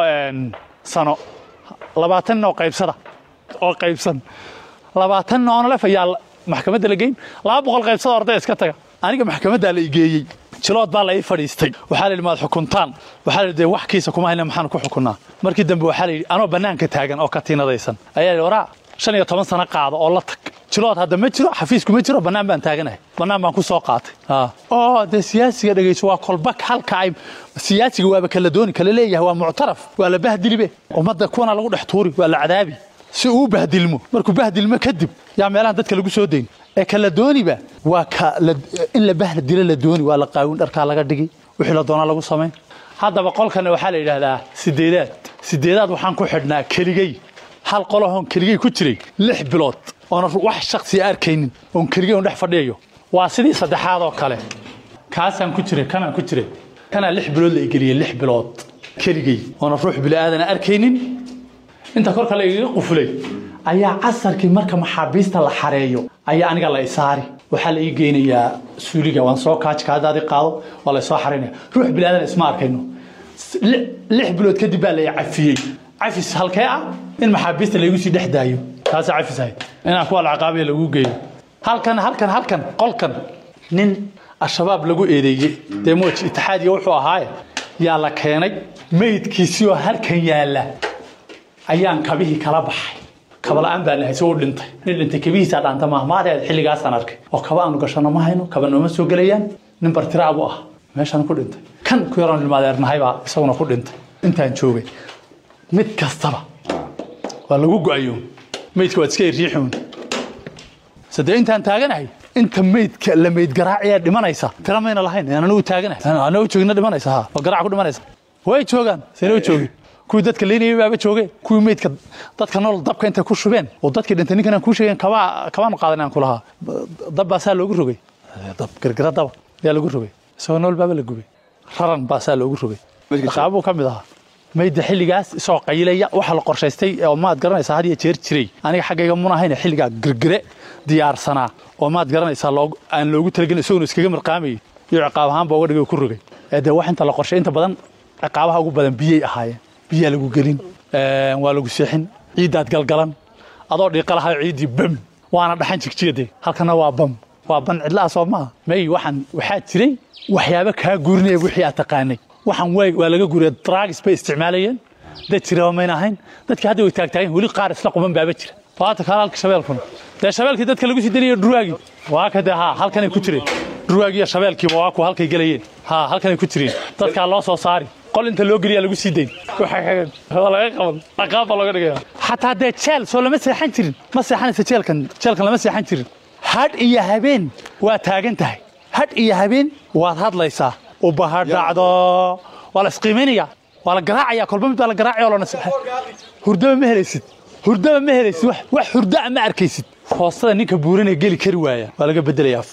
sano labaatan oo qaybsada oo qaybsan labaatan noonolef ayaa maxkamadda la geyn laba boqol qaybsada orday iska taga aniga maxkamaddaa la igeeyey jilood baa la ii fadhiistay waxaa la yidhi maad xukuntaan waxaa la yidhi wax kiisa kuma hayna maxaan ku xukunnaa markii dambe waxaa la yidhi anoo bannaanka taagan oo katiinadaysan ayaa yidhi waraa shan iyo toban sano qaado oo la tag jilood hadda ma jiro xafiisku ma jiro bannaan baan taaganahay bannaan baan ku soo qaatay oo dee siyaasiga dhegayso waa kolbak halka ay siyaasiga waaba kala dooni kala leeyahay waa muctaraf waa la bahdilibe ummadda kuwana lagu dhex tuuri waa la cadaabi si uu bahdilmo markuu bahdilmo kadib yaa meelahan dadka lagu soo dayn ee kala dooniba waa ka in la bahla dilo la dooni waa la qaawin dharkaa laga dhigi wixii la doonaa lagu samayn haddaba qolkana waxaa la yidhaahdaa sideedaad sideedaad waxaan ku xidhnaa keligey hal qolahoon keligey ku jiray lix bilood oona wax shaksiya arkaynin oon keligey on dhex fadhiyayo waa sidii saddexaad oo kale kaasaan ku jiray kanaan ku jiray kanaa lix bilood la igeliyey lix bilood keligey oona ruux bili'aadana arkaynin inta korka la igaga qufulay ayaa casarkii marka maxaabiista la xareeyo ayaa aniga la isaari waxaa la ii geynayaa suuliga waan soo kaaji kaadaadi qaado waa la soo xaraynaya ruux bilaadan isma arkayno lix bilood kadib baa la cafiyey cafis halkee ah in maxaabiista laygu sii dhex daayo taasaa cafis ahayd inaan kuwa alcaqaabiya lagu geeyo halkan halkan halkan qolkan nin al-shabaab lagu eedeeyey dee mooj itixaadiya wuxuu ahaaye yaa la keenay meydkiisii oo halkan yaalla ayaan kabihii kala baxay kabala'aan baan nahay isagoo dhintay nin dhintay kabihiisaa dhaanta mahmaadeed xilligaasaan arkay oo kaba aanu gashano ma hayno kaba nooma soo gelayaan nin bartiraa buu ah meeshaan ku dhintay kan ku yaroon ilmaadeernahay baa isaguna ku dhintay intaan joogay mid kastaba waa lagu go-ayo meydka waad iska riixuun sadee intaan taaganahay inta meydka la meyd garaaciyaa dhimanaysa tira mayna lahayn aan anagu taaganahay anagu joogina dhimanaysa ha oo garaac ku dhimanaysa way joogaan seenoo joogin kuwii dadka leynayay baaba jooge kuwii meydka dadka nool dabka intay ku shubeen oo dadkii dhintay ninkan aan kuu sheegeen kabaa kabaanu qaadan aan ku lahaa dab baa saa loogu rogay dab gargara daba yaa lagu rogay isagoo nool baaba la gubay raran baa saa loogu rogay qaabuu ka mid ahaa mayda xilligaas isagoo qaylaya waxa la qorshaystay oo maad garanaysaa had iyo jeer jiray aniga xaggayga mun ahayn xilligaa girgire diyaarsanaa oo maad garanaysaa aan loogu talagelin isaguna iskaga marqaamayay iyo ciqaab ahaanba uga dhigay ku rogay dee wax inta la qorshay inta badan ciqaabaha ugu badan biyay ahaayeen biyaa lagu gelin waa lagu seexin ciiddaad galgalan adoo dhiiqa lahayo ciiddii bam waana dhaxan jigjiyade halkana waa bam waa ban cidlaha soo maaha may waxaan waxaa jiray waxyaabo kaa guurinaya wixii aad taqaanay waxaan waa laga guuriya dragis bay isticmaalayeen dad jiraba mayna ahayn dadkii hadda way taagtaageen weli qaar isla quban baaba jira waata kalaalka shabeelkuna dee shabeelkii dadka lagu sii daliyo dhurwaagii waa ka dee haa halkanay ku jireen dhurwaagii iyo shabeelkiiba waa ku halkay gelayeen haa halkanay ku jireen dadkaa loo soo saari qol inta loo geliyaa lagu sii dayn waa laga qaban dhaqaab baa looga dhigaya xataa dee jeel soo lama seexan jirin ma seexanaysa jeelkan jeelkan lama seexan jirin hadh iyo habeen waa taagan tahay hadh iyo habeen waad hadlaysaa ubahadhacdo waa la isqiimaynaya waa la garaacaya kolba mid baa la garaacaya oo lana hurdaba ma helaysid hurdaba ma helaysid wax hurdaa ma arkaysid hoostada ninka buuranee geli kari waaya waa laga bedelayaa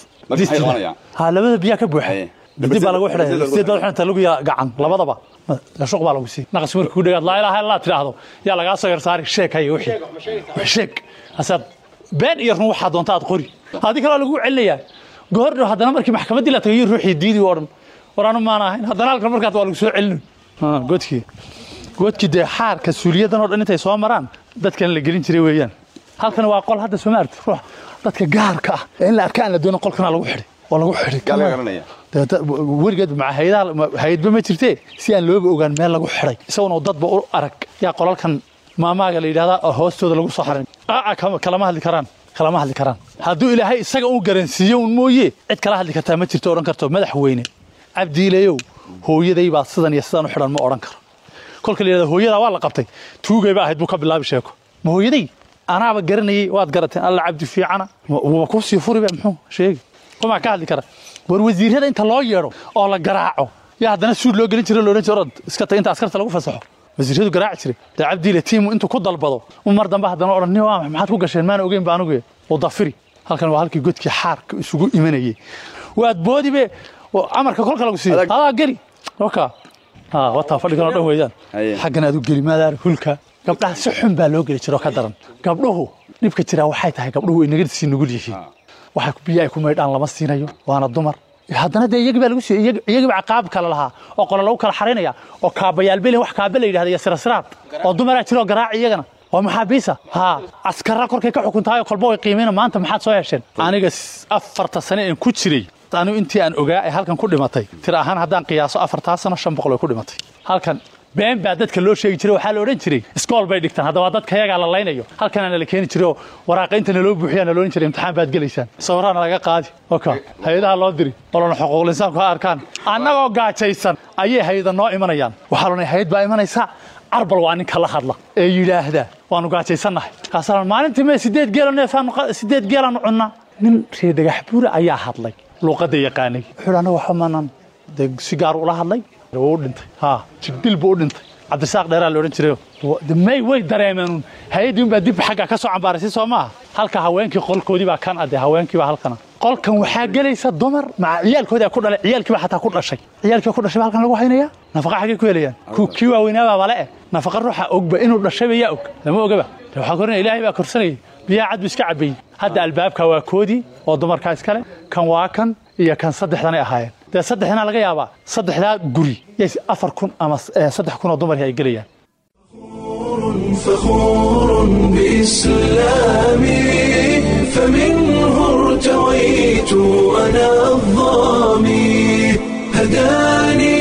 ha labada biyaa ka buuxa dib baa lagu xidhaya sideed baa xidhanta lagu gacan labadaba shuq baa lagu sii naqas markii ku dhagaad laa ilaaha illaa tidhaahdo yaa lagaa soo yar saari sheeg haya wixii wax sheeg asaad been iyo run waxaa doonta aad qori haddii kale waa lagu celinayaa goordhow haddana markii maxkamaddii la tagayo ruuxii diidi oo dhan war anu maan ahayn haddana halkan markaas waa lagu soo celin godkii godkii dee xaarka suuliyadan oo dhan intay soo maraan dadkan la gelin jiray weeyaan halkan waa qol hadda soo maarti ruux dadka gaarka ah ee in la arka aan la doonin qolkana lagu xidhay oo lagu xidhay weligeed maca hayadaha hayadba ma jirtee si aan looba ogaan meel lagu xidhay isaguna dadba u arag yaa qolalkan maamaaga la yidhahdaa oo hoostooda lagu soo xarin kalama hadli karaan kalama hadli karaan hadduu ilaahay isaga uu garansiiyo un mooye cid kala hadli kartaa ma jirto odhan karto madaxweyne cabdiilayow hooyaday baa sidan iyo sidan u xidhan ma odhan karo kolka la yidhahda hooyadaa waa la qabtay tuugay ba ahayd buu ka bilaabi sheeko ma hooyaday anaaba garanayay waad garateen alla cabdi fiicana wuba kuu sii furiba muxuu sheegi kumaa ka hadli kara war wasiirada inta loo yeedho oo la garaaco yaa haddana suud loo gelin jiro loodhan jiro orod iska tag inta askarta lagu fasaxo wasiiradu garaaci jiray dee cabdiile tiimu intuu ku dalbado u mar dambe haddana odhan ni waa maxaad ku gasheen maan ogeyn ba anugu oo dafiri halkan waa halkii godkii xaarka isugu imanayay waad boodibe amarka kolka lagu siiyo adaa geli oka wataa fadhigan oo dhan weeyaan xaggan aad u geli maadaar hulka gabdhaha si xun baa loo geli jiro ka daran gabdhuhu dhibka jiraa waxay tahay gabdhuhu ay nagadisii nugul yihiin waxa biyo ay ku maydhaan lama siinayo waana dumar haddana dee iyagii baa lagu siiyey iyagiiba caqaab kale lahaa oo qole lagu kala xaraynaya oo kaabayaal belin wax kaaba la yidhahda iyo sirasiraad oo dumaraa jiro oo garaaci iyagana waa maxaabiisa ha askara korkay ka xukuntahay kolba way qiimeyna maanta maxaad soo hesheen aniga afarta sane aan ku jiray anigu intii aan ogaa ee halkan ku dhimatay tir ahaan haddaan qiyaaso afartaa sano shan boqol way ku dhimatay halkan been baa dadka loo sheegi jiray waxaa la odhan jiray iskool bay dhigtaan haddaba dadka yagaa la laynayo halkanaana la keeni jiray oo waraaqa inta naloo buuxiyaa na loodhan jiray imtixaan baad gelaysaan sawiraana laga qaadi oka hay-adaha loo diri olona xuquuqul insaanku ha arkaan annagoo gaajaysan ayay hay-ada noo imanayaan waxaa loonay hay-ad baa imanaysa arbal waa ninka la hadla ee yidhaahda waanu gaajaysannahay kaasaan maalintii mee sideed geela neefaanu sideed geelaanu cunnaa nin reer dhagax buura ayaa hadlay luuqadda yaqaanay wuxuu anaga waxa maanan dee si gaar ula hadlay wuu u dhintay ha jigdil buu u dhintay cabdisaaq dheeraa la odhan jiray may way dareemeen hay-addii unbaa dib xagga ka soo cambaaraysa soo maaha halka haweenkii qolkoodii baa kan ade haweenkii baa halkana qolkan waxaa gelaysa dumar maca ciyaalkoodii ku dhalay ciyaalkii baa xataa ku dhashay ciyaalkii ku dhashay baa halkan lagu haynaya nafaqa xaggay ku helayaan kii waaweynaabaa bale eh nafaqa ruuxa ogba inuu dhashayba yaa og lama ogaba de waxaa korinaya ilaahay baa korsanayay biyaha cad buu iska cabayey hadda albaabka waa koodii oo dumarkaa iskale kan waa kan iyo kan saddexdanay ahaayeen dee saddexdana laga yaabaa saddexdaa guri yay afar kun ama saddex kun oo dumarkii ay gelayaan فخور بإسلامي فمنه ارتويت أنا الظامي هداني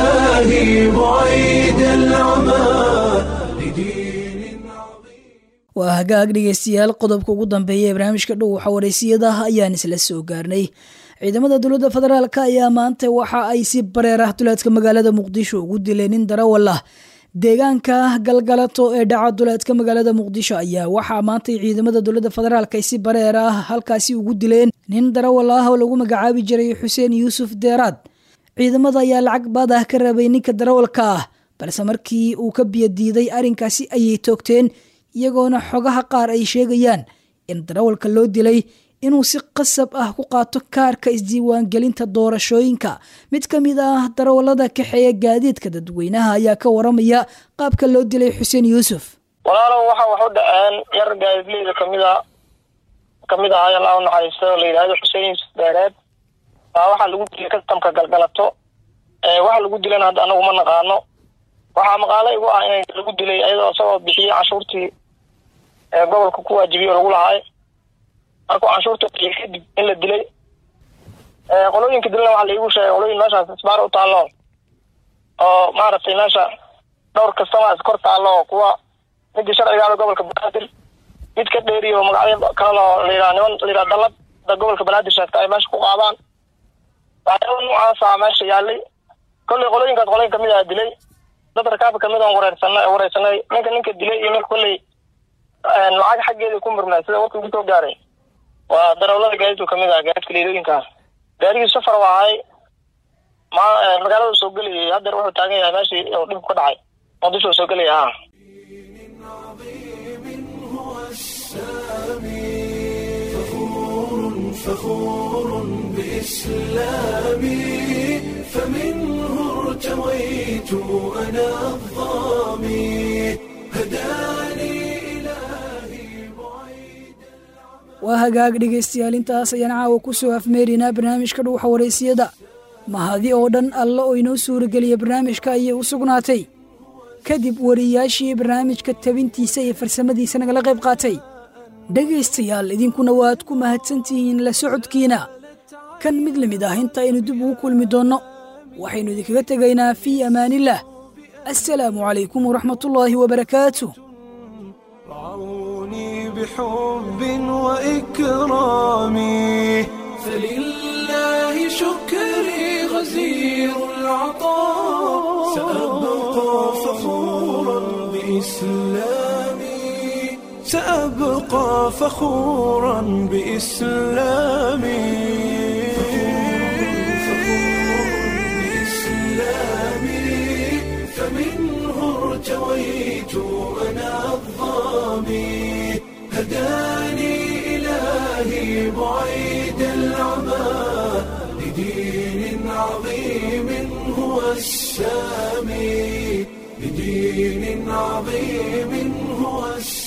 إلهي بعيد العمى waa hagaag dhegeystayaal qodobka ugu dambeeya ee barnaamijka dhow waxa wareysiyada ayaan isla soo gaarnay ciidamada dowladda federaalk ayaa maanta waxa ay si bareer ah duleedka magaalada muqdisho ugu dileen nin darawal ah deegaanka galgalato ee dhaca duleedka magaalada muqdisho ayaa waxaa maantay ciidamada dowladda federaalk ay si bareer ah halkaasi ugu dileen nin darawal ah oo lagu magacaabi jiray xuseen yuusuf deeraad ciidamada ayaa lacag baad ah ka rabay ninka darawalka ah balse markii uu ka biyadiiday arrinkaasi ayay toogteen iyagoona xogaha qaar ay sheegayaan in darawalka loo dilay inuu si qasab ah ku qaato kaarka isdiiwaangelinta doorashooyinka mid ka mid ah darawalada kaxeeya gaadiidka dadweynaha ayaa ka waramaya qaabka loo dilay xuseen yuusuf walaalow waxa wax u dhaceen yar gaadidleyda kamida kamid ahay allah u naxariisto la yidhaahdo xuseen yuusuf dheereed baa waxaa lagu dilay kastamka galgalato waxa lagu dilana hadda anagu ma naqaano waxaa maqaalo igu ah in lagu dilay ayadoo isagoo bixiye canshuurtii gobolka ku waajibiye oo lagu lahaay markuu canshuurta bixiye kadib in la dilay qolooyinka dilana waxaa laigu sheegay qolooyin meeshaas isbaar u taallo oo maaragtay meesha dhowr kastama is kor taallo oo kuwa midii sharcigaada gobolka banaadir mid ka dheeriyo magacyo kaleloo layidhaha niman layidhaha dalad da gobolka banaadir sheegta ay meesha ku qaadaan waxyaaba noocaasa meesha yaalay kolley qolooyinkaas qolooyin kamid ah dilay dad rakaabka kamid aan wareersanay wareysanay ninka ninka dilay iyo ninka kolley lacag xaggeeda ku murmay sida warka ugu soo gaaray waa darawlada gaadiidku kamid ah gaadiidka leedooyinka gaarigii safar waa ahay ma magaalada soo gelayay haddeer wuxuu taagan yahay meeshii uu dhibku ka dhacay muqdisho soo gelaya ha فخور بإسلامي فمنه ارتويت أنا الظامي هداني waa hagaag dhegaystayaal intaas ayaan caawa ku soo afmeerinaa barnaamijka dhuuxa wareysiyada mahadi oo dhan alla oo inoo suurageliya barnaamijka ayay u sugnaatay kadib wariyaashii barnaamijka tabintiisa iyo farsamadiisa nagala qayb qaatay dhegaystayaal idinkuna waad ku mahadsantihiin la socodkiina kan mid la mid ah inta aynu dib ugu kulmi doonno waxaynu idinkaga tegaynaa fii amaanillaah assalaamu calaykum waraxmatullaahi wabarakaatu بحب وإكرامي فلله شكري غزير العطاء سأبقى فخورا بإسلامي سأبقى فخورا بإسلامي فمنه ارتويت أنا الظامي هداني إلهي بعيد العمى لدين عظيم هو السامي لدين عظيم هو السامي